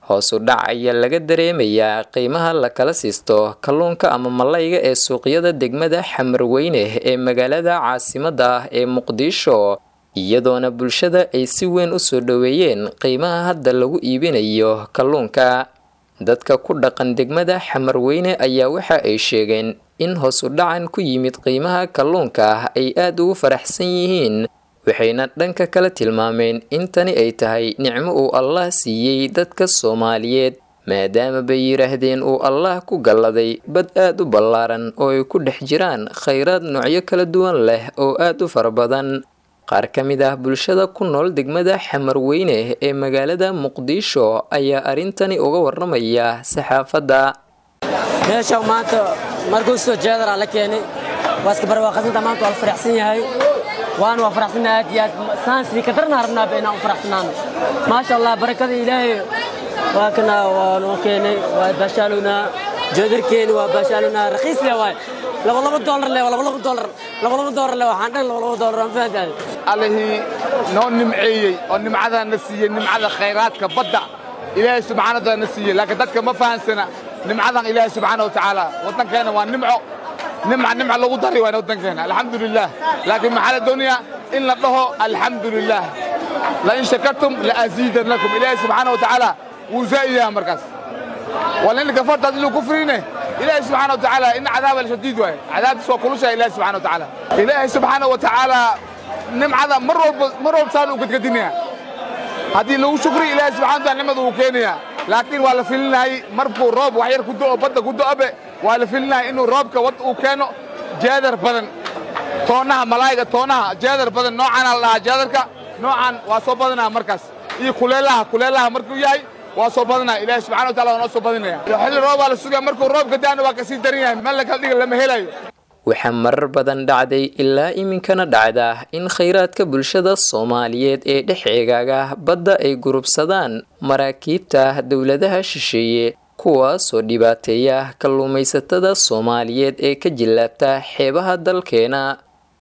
hoos u dhac ayaa laga dareemayaa qiimaha la kala siisto kalluunka ama malayga ee suuqyada degmada xamarweyne ee magaalada caasimadda ah ee muqdisho iyadoona bulshada ay si weyn u soo dhoweeyeen qiimaha hadda lagu iibinayo kalluunka dadka ku dhaqan degmada xamarweyne ayaa waxa ay sheegeen in hoos u dhacan ku yimid qiimaha kalluunka ay aada ugu faraxsan yihiin waxayna dhanka kale tilmaameen in tani ay tahay nicmo uu allah siiyey dadka soomaaliyeed maadaama bay yidhaahdeen uu allah ku galladay bad aada u ballaaran oo ay ku dhex jiraan khayraad noocyo kala duwan leh oo aada u fara badan qaar ka mid ah bulshada ku nool degmada xamarweyne ee magaalada muqdisho ayaa arrintani uga waramaya saxaafadda meesha maanta markuu soo jeedara la keenay waa iska barwaaqasanta maanta waa la faraxsan yahay waana waa faraxsanahay aad iyo aad saansii ka darna rabnaaba inaan u faraxsanaano maasha allah barakada ilaahay waa kana waa noo keenay waa baashaalunaa joodarkeeni waa baashaalunaa raqiis le waay laba laba doolar le laba laba doolar laba laba doolar le waxaan dhan laba laba doolar aan fahantahay allihii noo nimceeyey oo nimcadaa na siiyey nimcada khayraadka badda ilaahay subxaana wataala na siiyey laakiin dadka ma fahansana nimcadan ilaahay subxaana wa tacaala waddankeena waa nimco nimca nimca lagu daray waana waddankeena alxamdu lilah laakiin maxaa la doonayaa in la dhaho alxamdu lilah lain shakartum laaziidannakum ilaahay subxaana wa tacaala wuu zaa'idayaa markaas walin kafarta adiluu kufriine ilaahay subxaana wa tacaala in cadaaba lashadiid waaye cadaabtiis waa kulushahay ilaahay subxana wa tacaala ilaahay subxaana wa tacaala nimcada mar walba mar walba saan uu gadgadinaya haddii lagu shukri ilaahay subxana wa taala nimcada uu keenaya laakiin waa la filinahay markuu roob wax yar ku do'o badda ku do'obe waa la filinahay inuu roobka wad uu keeno jeedar badan toonaha malaayga toonaha jeedar badan noocaana la dhahaa jeedarka noocan waa soo badanaa markaas iyo kuleelaha kuleelaha markuu yahay waa soo badanaa ilaahay subxana wa taala waa noo soo badinaya xilli roob waa la sugaya markuu roobka da'ana waa kasii daran yahay meel lakala dhiga lama helayo waxaa marar badan dhacday ilaa iminkana dhacda in khayraadka bulshada soomaaliyeed ee dhex eegaaga badda ay gurubsadaan maraakiibta dowladaha shisheeye kuwaasoo dhibaateeya kalluumaysatada soomaaliyeed ee ka jillaabta xeebaha dalkeena